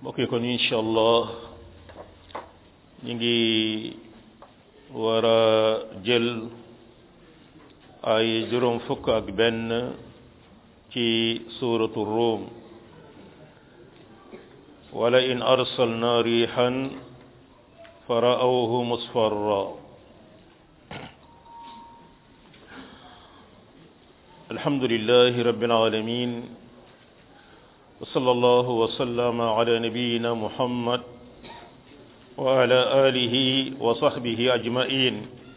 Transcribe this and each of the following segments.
mbokk yi kon incha allah ñu ngi war a jël ay juróom fukk ak benn ci suuratu ruum wala in arsalna riixan fa ra'awhu musfarra alhamdulillahi rabbil alamin وصلى الله وسلم على نبينا محمد وعلى آله وصحبه أجمعين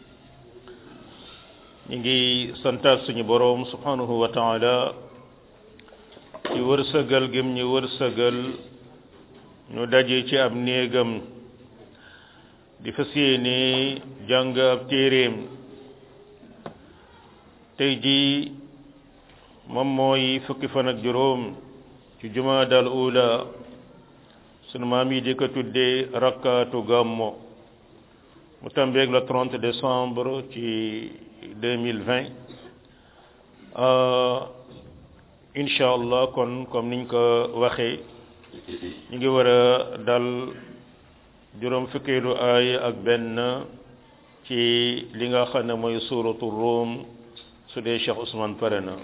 نيجي سنتات سني بروم سبحانه وتعالى ci wërsëgal gëm ñu wërsëgal ñu daje ci ab néegam di fas yéene jàng ab téeréem tey jii moom mooy fukki fan ak juróom ci jumaadal ula sunu maam yi di ko tuddee rakkaatu gàmmo mu tambeeg le 30 décembre ci 2020 incha allah kon comme niñ ko waxee ñu ngi war a dal juróom fukkeelu aay ak benn ci li nga xam ne mooy suuratu Rum su dee Cheikh Ousmane pare na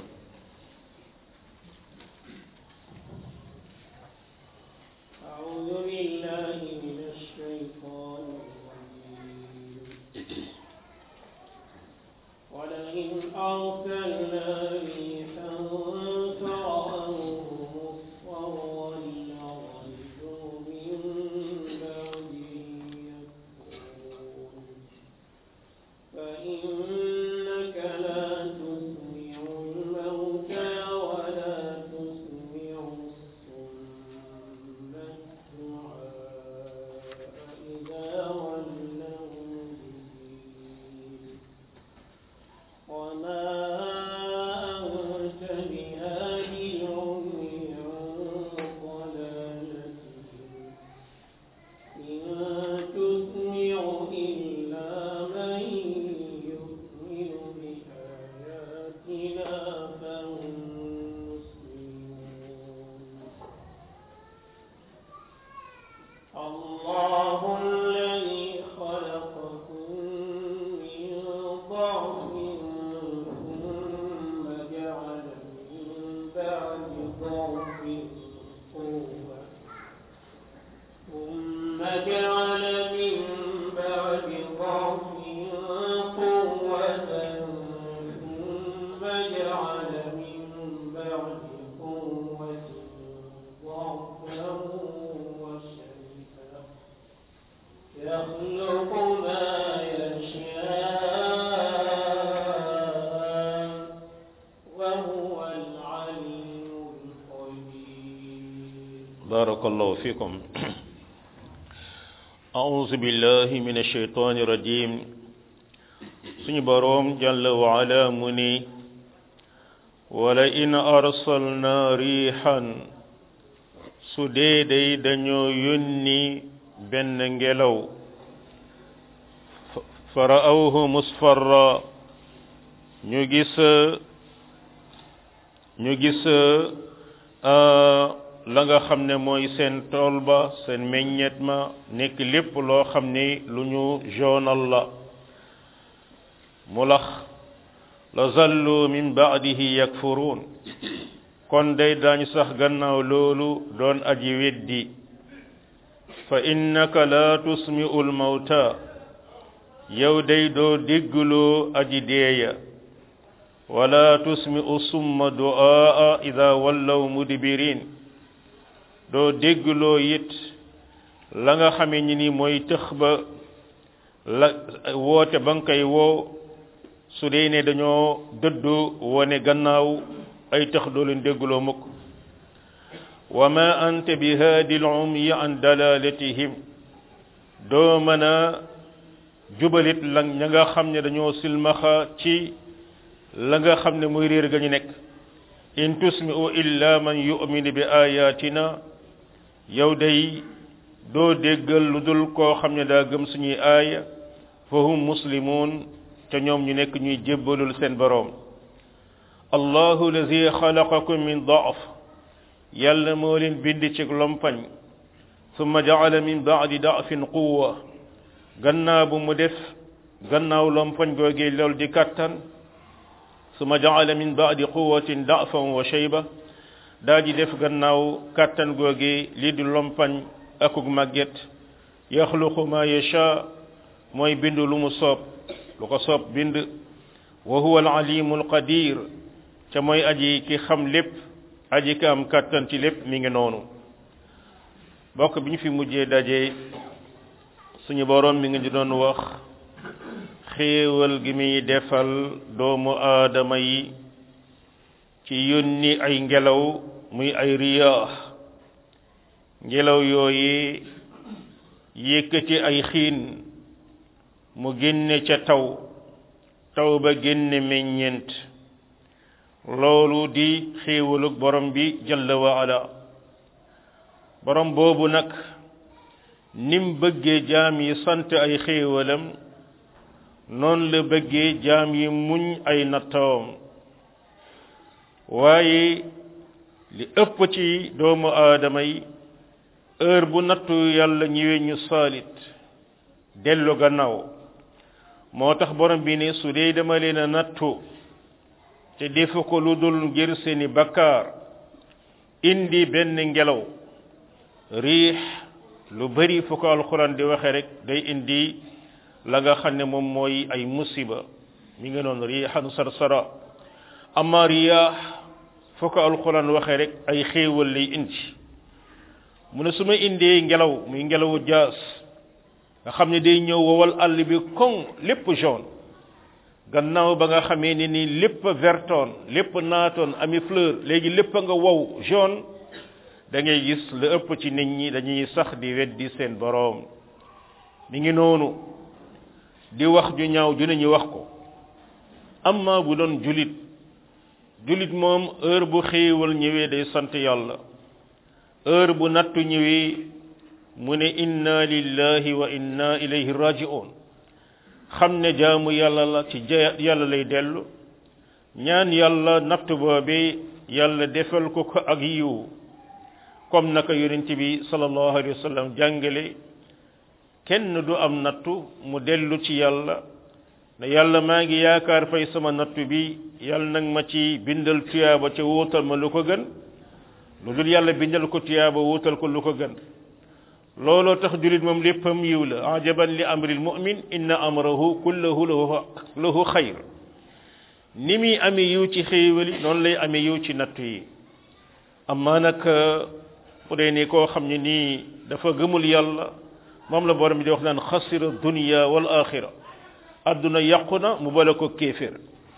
بارك الله فيكم أعوذ بالله من الشيطان الرجيم سني بروم جل وعلا مني ولئن أرسلنا ريحا سديدي دنيو يني بن ngelaw فرأوه مصفرا ñu gis ñu gis la nga xam ne mooy seen tool ba seen meññeet ma nekk lépp loo xam ni lu ñu joonal la mu lax la zallu min baadihi yakfuruun kon day daañu sax gannaaw loolu doon aji weddi fa innaka la tusmi'u lmawta yow day doo déggloo aji deeya wala tusmi'u summa du'aa ida wallaw mudbirin doo déggloo it la nga xamee ni ni mooy tëx ba la woote ba nga koy woo su dee ne dañoo dëddu wone gannaaw ay tëx doo leen déggloo mukk wa ma anta bi haadi l umyi an dalalatihim doo mën a jubalit la ña nga xam ne dañoo silmaxa ci la nga xam ne muy réer ga ñu nekk in tusmi'u illa man yu'minu bi ayatina yow day doo déggal lu dul koo xam ne daa gëm suñuy aaya fa hum muslimun te ñoom ñu nekk ñuy jébbalul seen boroom allahu lazi xalaqakum min daaf yàlla moo leen bind ci lompañ summa jaala min baadi dafin quwa gannaaw bu mu def gannaaw lompoñ googee lool di kattan summa jaala min baadi quwatin dafan wa shayba daa di def gannaaw kattan googee lii di lompañ akuk màgget yaxluqu ma yasha mooy bind lu mu soob lu ko soob bind wa huwa alalimu alqadir ca mooy aji ki xam lépp aji ki am kattan ci lépp mi ngi noonu bokk bi ñu fi mujjee daje suñu boroom mi ngi di doon wax xéewal gi muy defal doomu aadama yi ci yónni ay ngelaw muy ay riyaax ngelaw yooyu yëkkati ay xiin mu génne ca taw taw ba génne meññeent loolu di xéewalug borom bi jalla wa ala borom boobu nag nim bëggee jaam yi sant ay xéewalam noonu la bëggee jaam yi muñ ay nattawam waaye li ëpp ci doomu aadama yi heure bu nattu yàlla ñëwee ñu saalit dellu gannaaw moo tax borom bi ne su dee dama leen a nattu te defu ko lu dul ngir seeni bakkaar indi benn ngelaw riix lu bari fu ko alxuraan di waxe rek day indi la nga xam ne moom mooy ay musiba mi ngi noonu riixan sarsara amma riyaax fu ko alxuraan waxe rek ay xéewal lay indi mu ne su ma indee ngelaw muy ngelawu jaas nga xam ne day ñëw wowal àll bi koŋ lépp jaune gannaaw ba nga xamee ne ni lépp vertoon lépp naatoon ami fleur léegi lépp nga wow jaune da ngay gis la ëpp ci nit ñi dañuy sax di weddi seen boroom mi ngi noonu di wax ju ñaaw ju ne ñu wax ko amma bu doon julit julit moom heure bu xéewal ñëwee day sant yàlla heure bu nattu ñëwee mu ne inna lillahi wa inna ilayhi raji'un xam ne jaamu yàlla la ci yàlla lay dellu ñaan yàlla natt boobe yàlla defal ko ko ak yiw comme naka yonent bi sallallahu alayhi wa sallam jàngale kenn du am nattu mu dellu ci yàlla ne yàlla maa ngi yaakaar fay sama nattu bi yàlla nag ma ci bindal tuyaaba ca wuutal ma lu ko gën lu dul yàlla bindal ko tuyaaba wuutal ko lu ko gën looloo tax julit moom léppam yiw la ajaban li amril mu'min inna amrahu kullahu lahu lahu xayr ni muy amee yiw ci xéewali noonu lay amee yiw ci nattu yi amma nag bu dee ni koo xam ne nii dafa gëmul yàlla moom la borom bi di wax naan xasira dunya wal axira adduna yàqu na mu bale ko kéefér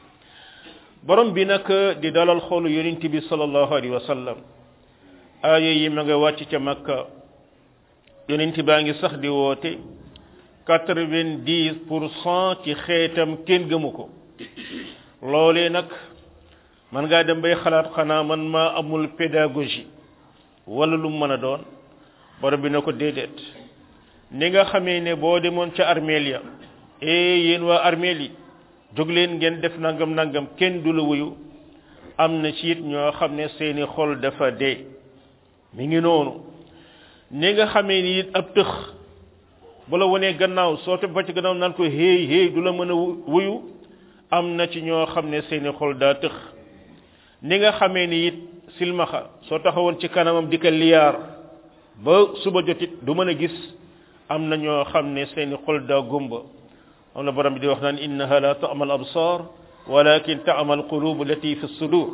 borom bi nag di dalal xoolu yonent bi sallallahu alayhi wa sallam aaya yi ma nga wàcc ca makka yonent baa ngi sax di woote quatre-vingt-dix pour cent ci xeetam kenn gëmu ko loolee nag man ngaa dem bay xalaat xanaa man maa amul pédagogie wala lu mën a doon borom bi na ko déedéet ni nga xamee ne boo demoon ca armeel ya eh yéen waa armeel yi jóg leen ngeen def nangam nangam kenn du la wuyu am na ci it ñoo xam ne seeni xol dafa dee mi ngi noonu ni nga xamee ni it ab tëx bu la wonee gannaaw soo te ba ci gannaaw naan ko héey héey du la mën a wuyu am na ci ñoo xam ne seeni xol daa tëx ni nga xamee ni it silmaxa soo taxawoon ci kanamam di ko liyaar ba suba jotit du mën a gis am na ñoo xam ne seeni xol daa gumba am na borom bi di wax naan innaha la ta'mal absar walakin ta'mal qulub allati fi sudur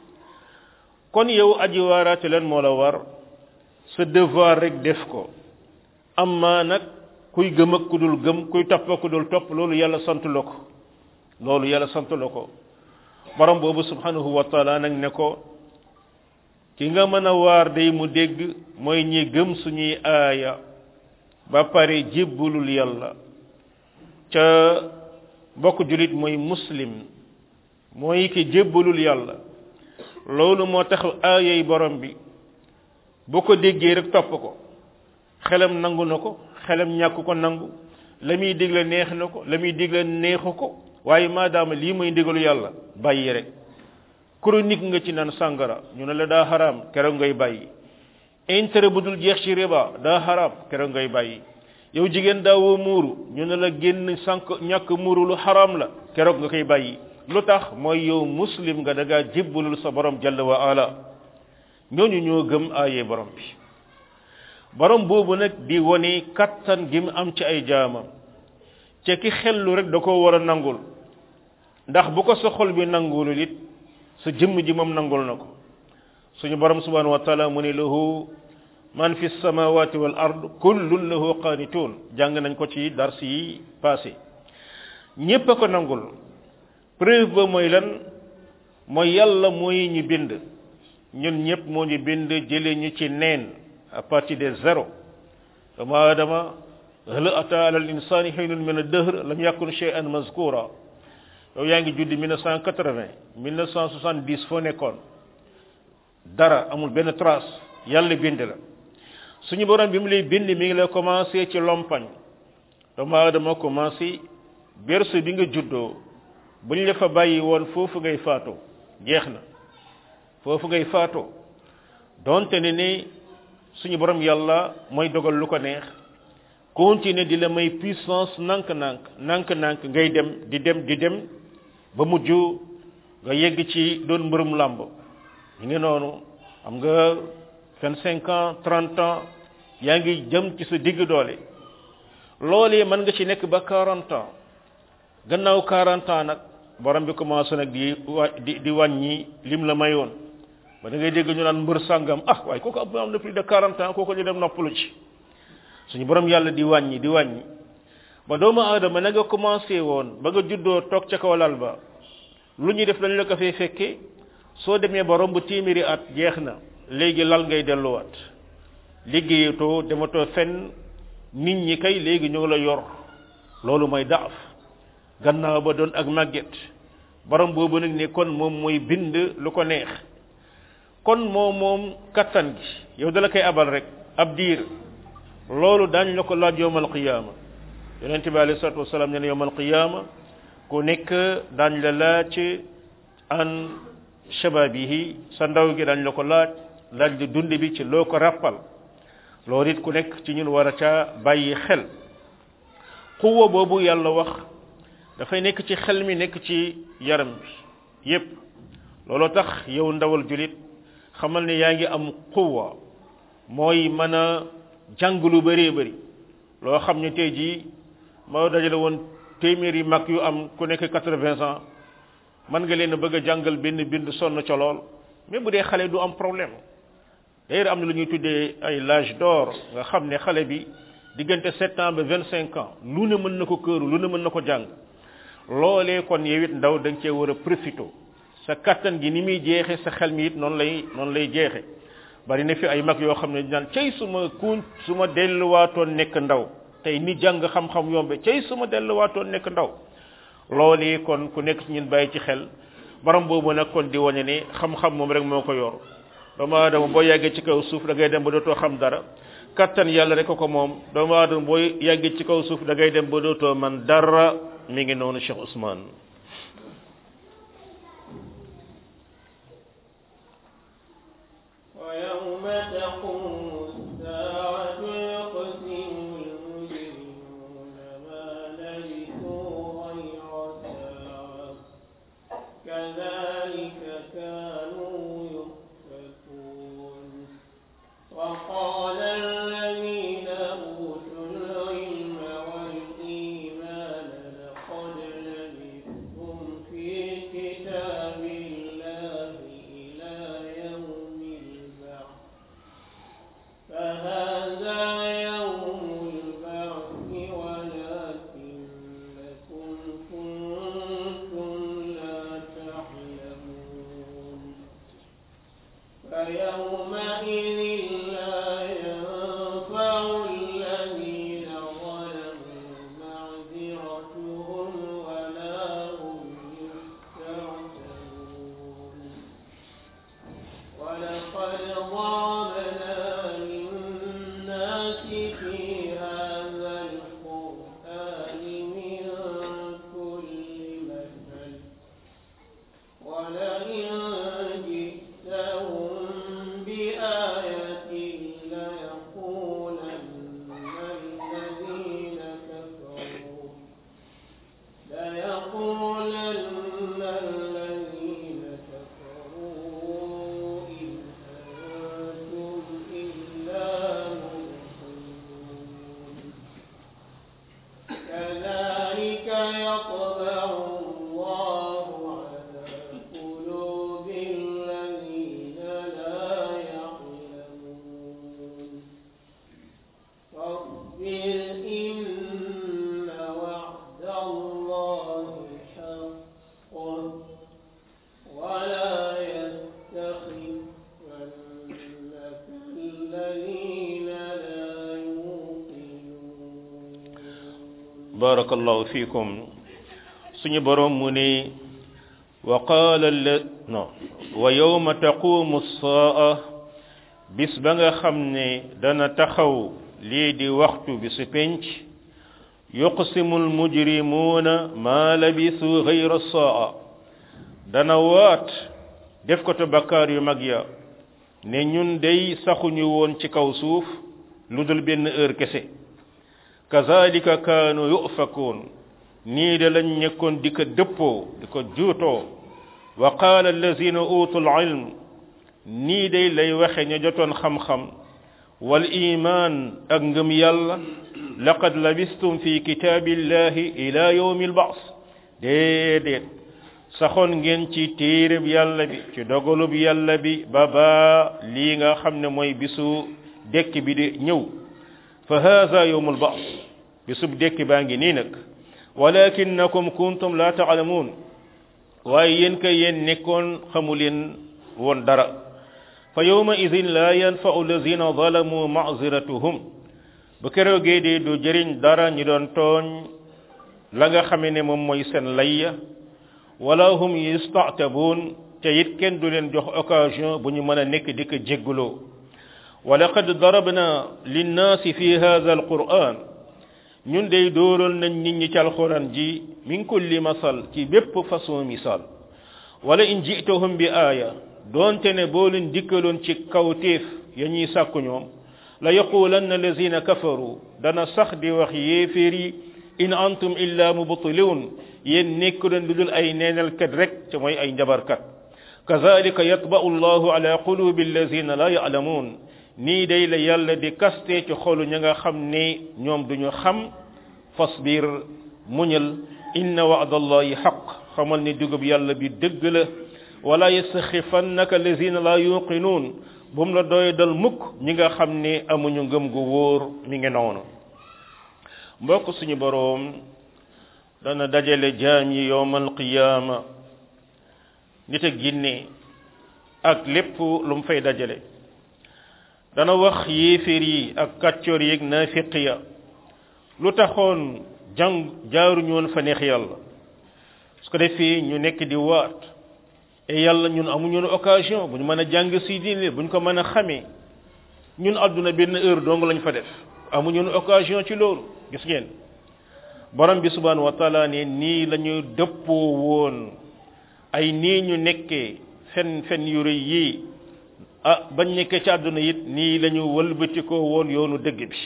kon yow aji waaraate leen moo la war sa devoir rek def ko amma nag kuy gëm ak ku dul gëm kuy topp ak ku dul topp loolu yàlla sant la ko loolu yàlla sant la ko borom boobu subhanahu wa taala nag ne ko ki nga mën a waar day mu dégg mooy ñi gëm suñuy aaya ba pare jébbulul yàlla ca bokk julit mooy muslim mooy ki jébbalul yàlla loolu moo tax aayay borom bi bu ko déggee rek topp ko xelam nangu na ko xelam ñàkk ko nangu la muy digle neex na ko la muy digle neexu ko waaye maadaama lii mooy ndigalu yàlla bàyyi rek chronique nga ci naan sàngara ñu ne la daa xaraam keroog ngay bàyyi intérêt bu dul jeex ci riba daa xaraam keroog ngay bàyyi yow jigéen daawoo muuru ñu ne la génn sànq ñàkk muuru lu xaraam la keroog nga koy bàyyi lu tax mooy yow muslim nga da ngaa jébbalul sa borom jalla wa ala ñooñu ñoo gëm aaye borom bi borom boobu nag di wone kattan gi mu am ci ay jaamam ca ki xellu rek da ko war a nangul ndax bu ko sa xol bi nangulul it sa jëmm ji moom nangul na ko suñu borom subhanahu wa taala mu ne lahu man fi samawati wal ard kullun lahu qanitun jàng nañ ko ci dars yi passé ñépp a ko nangul preuve ba mooy lan mooy yàlla mooy ñu bind ñun ñëpp moo ñu bind jëlee ñu ci neen à partir de zéro dama adama hal ata ala al insani hinun min ad-dahr lam yakun shay'an mazkura yow yaa ngi juddi 1980 1970 foo nekkoon dara amul benn trace yàlla bind la suñu borom bi mu lay bind mi ngi lay commencé ci lompañ dama adama commencé berceau bi nga juddoo bu ñu la fa bàyyi woon foofu ngay faatoo jeex na foofu ngay faatoo donte ne ni suñu borom yàlla mooy dogal lu ko neex continuer di la may puissance nank-nank nank-nank ngay dem di dem di dem ba mujj nga yegg ci doon mbërum làmb ñu ngi noonu am nga vingt cinq ans trente ans yaa ngi jëm ci sa digg doole loolee mën nga ci nekk ba quarante ans gannaaw quarante ans nag borom bi commencé nag di wa di di wàññi lim la mayoon ba da ngay dégg ñu naan mbër sàngam ah waaye kooku am na plus de quarante ans kooku ñu dem noppalu ci suñu borom yàlla di wàññi di wàññi ba doomu aadama na nga commencé woon ba nga juddoo toog ca kaw lal ba lu ñuy def dañu la ko fay fekke soo demee ba romb téeméeri at jeex na léegi lal ngay delluwaat liggéeyatoo dematoo fenn nit ñi kay léegi ñu ngi la yor loolu mooy daaf gannaaw ba doon ak màgget borom boobu nag ne kon moom mooy bind lu ko neex kon moom moom kattan gi yow dala koy abal rek ab diir loolu daañ la ko laaj yowmal qiyaama yonent bi alayhi salatu wasalaam ne ne yowmal qiyaama ku nekk daañ la laaj an shababihi sa ndaw gi daañ la ko laaj laaj di dund bi ci loo ko rappal loolu it ku nekk ci ñun war a caa bàyyi xel xuwa boobu yàlla wax dafay nekk ci xel mi nekk ci yaram bi yépp looloo tax yow ndawal julit xamal ne yaa ngi am xuwa mooy mën a jàng lu bëree bëri loo xam ne tey jii moo dajale woon téeméeri mag yu am ku nekk quatre-vingts ans mën nga leen a bëgg a jàngal benn bind sonn ca lool mais bu dee xale du am problème d'ailleurs am na lu ñuy tuddee ay l'âge d'or nga xam ne xale bi diggante sept ans ba vingt cinq ans lu ne mën na ko këru lu ne mën na ko jàng loolee kon yow it ndaw da nga cee war a profité sa kattan gi ni muy jeexe sa xel mi it noonu lay noonu lay jeexe bari na fi ay mag yoo xam ne naan cey suma kuñ su ma delluwaatoon nekk ndaw tey ni jàng xam-xam yombe cey su ma delluwaatoon nekk ndaw loolee kon ku nekk ñun bàyyi ci xel borom boobu nag kon di wane ne xam-xam moom rek moo ko yor doomu aadama boo yàggee ci kaw suuf da ngay dem ba dootoo xam dara kattan yàlla rek ko moom doomu aadama boo yàggee ci kaw suuf da ngay dem ba dootoo man dara mi ngi noonu Cheikh Ousmane ويوم تقوم الساعة يقسم المجرمون ما لبثوا غير ساعة كذلك كانوا يؤفكون وقال الذين أوتوا العلم والإيمان لقد لبثتم في كتاب الله إلى يوم البعث فهذا يوم البعث ولكنكم كنتم لا تعلمون فيومئذ لا ينفع الذين ظلموا معذرتهم ولا هم يستعتبون ولقد ضربنا للناس في هذا القرآن من كل مثل ولئن جئتهم بآية barakallahu fikum suñu borom mu ne wa qaala la non wa yawma taqumu saa bis ba nga xam ne dana taxaw lii di waxtu bi su penc yuqsimu almujrimuuna maa labisu gayra saa dana waat def ko te bakkaar yu mag ya ne ñun day saxuñu woon ci kaw suuf lu dul benn heure kese kazalika kaanu yufakuun nii de lañ nekkoon di ko dëppoo di ko juutoo wa qaala allazina utul ilm nii day lay waxe ña jotoon xam-xam wal iman ak ngëm yàlla laqad labistum fi kitaabillahi ila yawmi albaas déedéet saxoon ngeen ci téereb yàlla bi ci dogalub yàlla bi ba baa lii nga xam ne mooy bisu dekk bi di ñëw fa haza yawmul ba's bisub dekk baa ngi nii nag walakinnakum kuntum la taalamuun waaye yéen kay yéen nekkoon xamu leen woon dara fa yawma idin la yanfa'u allazina zalamu ma'ziratuhum bu keroogee de du jëriñ dara ñi doon tooñ la nga xame ne moom mooy seen layya wala hum yasta'tabun te it kenn du leen jox occasion bu ñu mën a nekk di ko jégguloo wa laqad darabna linnaasi fi hadha alquran ñun day dóoral nañ nit ñi ci alquran ji min kulli masal ci bépp façon misal wala in ji'tahum bi aaya doonte ne boo leen dikkaloon ci kawtéef ya ñuy sàkku ñoom la yaqulanna allazina kafaru dana sax di wax yéeféer yi in antum illa mubtilun yéen nekku leen lu dul ay neenalkat rek te mooy ay njabarkat kazalika yatba'u allahu ala qulubi allazina la ya'lamun nii day la yàlla di kaste ci xolu ña nga xam ne ñoom duñu xam fasbir muñal inna wa'da allahi haqq xamal ni dugub yàlla bi dëgg la wala yastaxifannaka allazina la yuqinun bu mu la doy dal mukk ñi nga xam ne amuñu ngëm gu wóor mi ngi noonu mbokk suñu boroom dana dajale jaam yi yowmal qiyaama nit ak ginne ak lépp lu mu fay dajale dana wax yéeféer yi ak kàccoor yi ak naafiq ya lu taxoon jàng jaaruñu woon fa neex yàlla su ko defee ñu nekk di waat et yàlla ñun amuñu woon occasion bu ñu mën a jàng si diine bu ñu ko mën a xamee ñun àdduna benn heure dong lañ fa def amuñu woon occasion ci loolu gis ngeen borom bi subhanahu wa taala ne nii la ñu dëppoo woon ay nii ñu nekkee fen fen yu rëy yii ah bañ nekkee ci àdduna it nii la ñu wëlbatikoo woon yoonu dëgg bi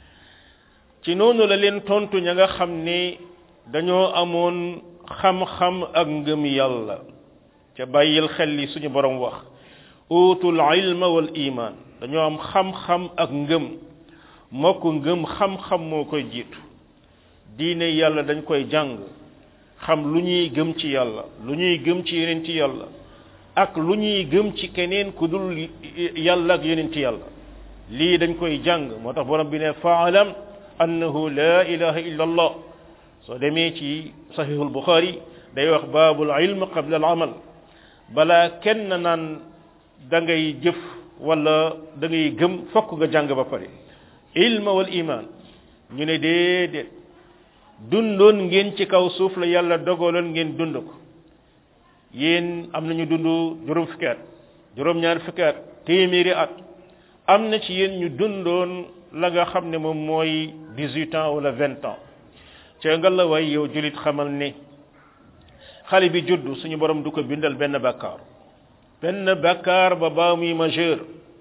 ci noonu la leen tontu ña nga xam ne dañoo amoon xam-xam ak ngëm yàlla ca bàyyil xel li suñu borom wax utul ilma wal iman dañoo am xam-xam ak ngëm mokk ngëm xam-xam moo koy jiitu diine yàlla dañ koy jàng xam lu ñuy gëm ci yàlla lu ñuy gëm ci yeneen ci yàlla ak lu ñuy gëm ci keneen ku dul yàlla ak yeneen ci yàlla lii dañ koy jàng moo tax borom bi ne faalam annahu la ilaha illa allah soo demee ci sahihul bukhari day wax baabul ilm qabla al amal balaa kenn naan da ngay jëf wala da ngay gëm fokk nga jàng ba pare ilma wal iman ñu ne déedéet dundoon ngeen ci kaw suuf la yàlla dogaloon ngeen dund ko yéen am nañu dund juróom fukki at juróom ñaar fukki at téeméeri at am na ci yéen ñu dundoon la nga xam ne moom mooy dix-huit ans wala vingt ans ca nga la way yow julit xamal ne xale bi judd suñu borom du ko bindal benn bàkkaar benn bàkkaar ba baa muy majeur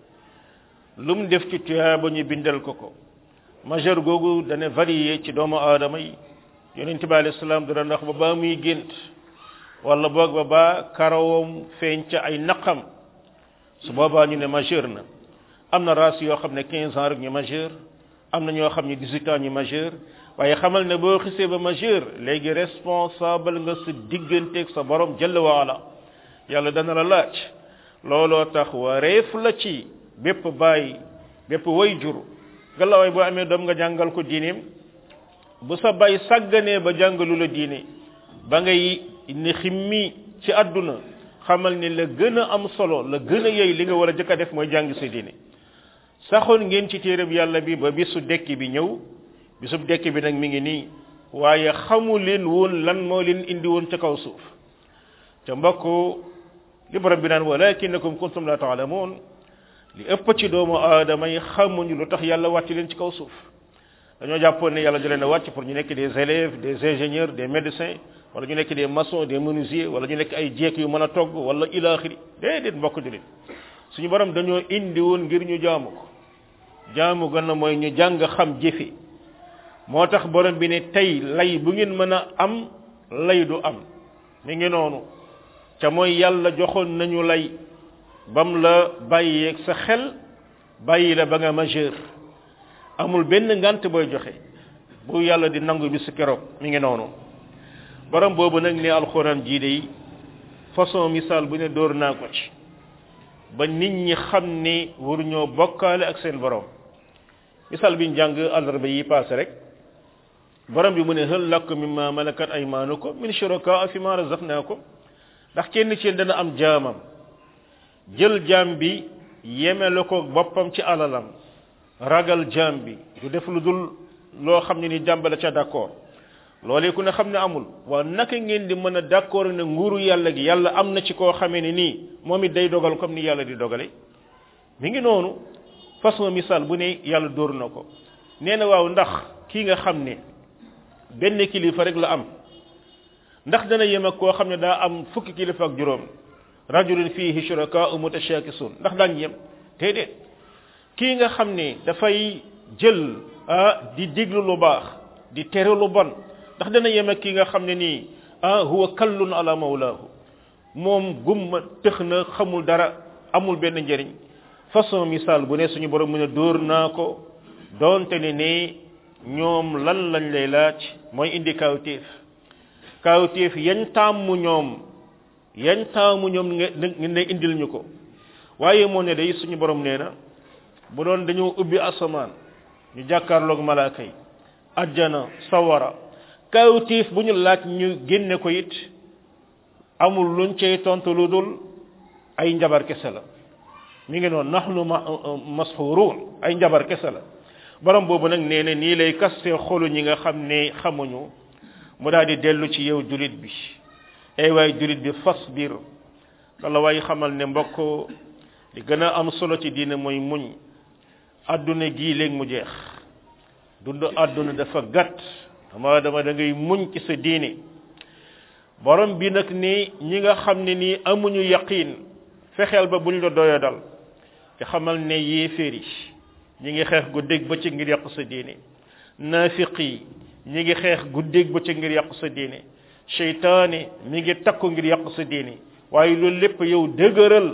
lu mu def ci tuyaaba ñu bindal ko ko majeur googu dana varié ci doomu aadama yi yonent bi alayhi salaam dana ndax ba baa muy gént wala boog ba baa karawam feeñ ca ay naqam su boobaa ñu ne majeur na am na race yoo xam ne 15 ans rek ñu majeur am na ñoo xam ne 18 ans ñu majeur waaye xamal ne boo xisee ba majeur léegi responsable nga sa digganteeg sa borom jëll waala yàlla dana la laaj looloo tax wareef la ci bépp baay bépp way jur galawaay boo amee doom nga jàngal ko diineem bu sa baay sàgganee ba jàngalu la diine ba ngay ni ximmi ci àdduna xamal ni la gën a am solo la gën a yey li nga war a jëkk a def mooy jàng sa diine saxoon ngeen ci téereb yàlla bi ba bisu dekki bi ñëw bisub dekki bi nag mi ngi nii waaye xamu leen woon lan moo leen indi woon ca kaw suuf te mbokk li borom bi naan walakinakum kuntum la taalamuun li ëpp ci doomu aadama yi xamuñu lu tax yàlla wàcc leen ci kaw suuf dañoo jàppoon ne yàlla da leen a wàcc pour ñu nekk des élèves des ingénieurs des médecins wala ñu nekk des maçons des menuisiers wala ñu nekk ay jeek yu mën a togg wala ilaaxiri déedéet mbokk julit suñu borom dañoo indi woon ngir ñu jaamu ko jaamu gën na mooy ñu jàng xam jëfe moo tax borom bi ne tey lay bu ngeen mën a am lay du am mi ngi noonu ca mooy yàlla joxoon nañu lay bam la bàyyeeg sa xel bàyyi la ba nga majeur amul benn ngant booy joxe bu yàlla di nangu bi su keroog mi ngi noonu borom boobu nag ne alxuraan jii de façon misaal bu ne dóor naa ko ci ba nit ñi xam ni waruñoo bokkaale ak seen borom misaal bi ñu jàng àllarba yi paase rek borom bi mu ne hal lakum mimma malakat aymanukum min shuraka fi ma razaqnakum ndax kenn ci dana am jaamam jël jaam bi yemele ko boppam ci alalam ragal jaam bi du def lu dul loo xam ne ni jàmbale ca d'accord loolee ku ne xam ne amul waaw naka ngeen di mën a d'accord ne nguuru yàlla gi yàlla am na ci koo xamee ne nii moom it day dogal comme ni yàlla di dogale mi ngi noonu façon misaal bu ne yàlla dóor na ko nee na waaw ndax kii nga xam ne benn kilifa rek la am ndax dana yem ak koo xam ne daa am fukki kilifa ak juróom rajulun fihi shurakaa'u mutashakisun ndax daañ yem déedéet kii nga xam ne dafay jël ah di diglu lu baax di tere lu bon ndax dana yem ak kii nga xam ne nii ah huwa kallun ala mawlaahu moom gumma tëx na xamul dara amul benn njëriñ façon misaal bu ne suñu borom mu ne dóor naa ko doonte ne ne ñoom lan lañ lay laaj mooy indi kawtéef kawtéef yañ tàmmu ñoom yañ taamu ñoom ngeen ne indil ñu ko waaye moo ne day suñu borom nee na bu doon dañoo ubbi asamaan ñu jàkkaarloog malaaka yi ajjana sawara kawtéef bu ñu laaj ñu génne ko it amul luñ cay tontu lu dul ay njabar kese la mi ngi noonu nahnu mashuruun ay njabar kese la borom boobu nag nee na nii lay kaste xolu ñi nga xam ne xamuñu mu daal di dellu ci yow julit bi ay waay julit bi fasbir wala waay xamal ne mbokk li gën a am solo ci diine mooy muñ adduna gii léegi mu jeex dund adduna dafa gàtt dama dama da ngay muñ ci sa diine borom bi nag ni ñi nga xam ne nii amuñu yaqin fexeel ba buñ la doya dal te xamal ne yéeféer yi ñi ngi xeex guddeeg bëccëg ngir yàq sa diine naafiq yi ñi ngi xeex guddeeg bëccëg ngir yàq sa diine seytaane mi ngi takku ngir yàq sa diine waaye loolu lépp yow dëgëral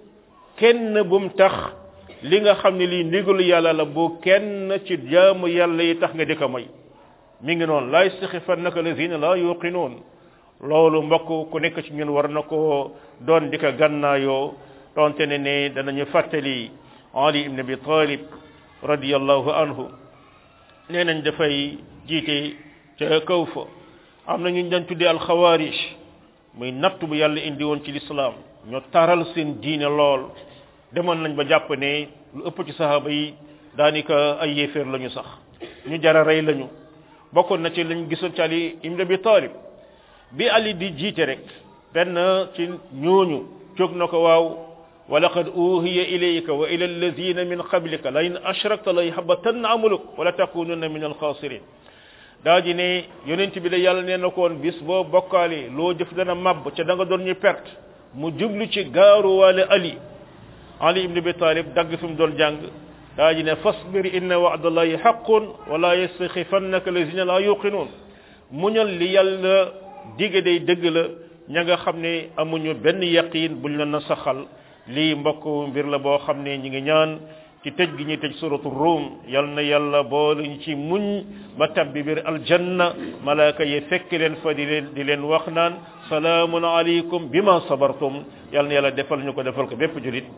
kenn bum tax li nga xam ne lii ndigalu yàlla la boo kenn ci jaamu yàlla yi tax nga di ko moy mi ngi noonu laa yastaxifannaka lazina laa yuqinuun loolu mbokk ku nekk ci ñun war na ko doon di ko gannaayoo donte ne ne danañu fàttali ali ibn abi talib radiyallahu anhu nee nañ dafay jiite ca kaw fa am na ñu dañ tuddee alxawaarij muy natt bu yàlla indi woon ci lislaam ñoo taral seen diine lool demoon nañ ba jàpp ne lu ëpp ci sahaaba yi daanaka ay yéeféer lañu sax ñu jara rey lañu bokkoon na ci lañ gisoon ci ali ibn abi talib bi ali di jiite rek benn ci ñooñu jóg na ko waaw wa laqad uhiya ilayka wa ila alladhina min qablika la in ashrakta la yahbatanna amaluk wa la takununna min alkhasirin daa ji ne yonent bi la yàlla nee na ko woon bis boo bokkaale loo jëf dana màbb ca da nga doon ñu perte mu jublu ci gaaruwaale ali ali ibn abi talib dagg fi mu doon jàng daa ji ne fasbir inna wa'dallahi haqqun wa la yastakhifannaka alladhina la yuqinun muñal li yàlla dige day dëgg la ña nga xam ne amuñu benn yaqin buñ la na saxal lii mbokk mbir la boo xam ne ñi ngi ñaan ci tëj gi ñuy tëj suratu rum yal na yàlla boole ñu ci muñ ba tabbi biir aljanna malaaka yi fekk leen fa di leen di leen wax naan salaamun alaykum bima sabartum yal na yàlla defal ñu ko defal ko bépp julit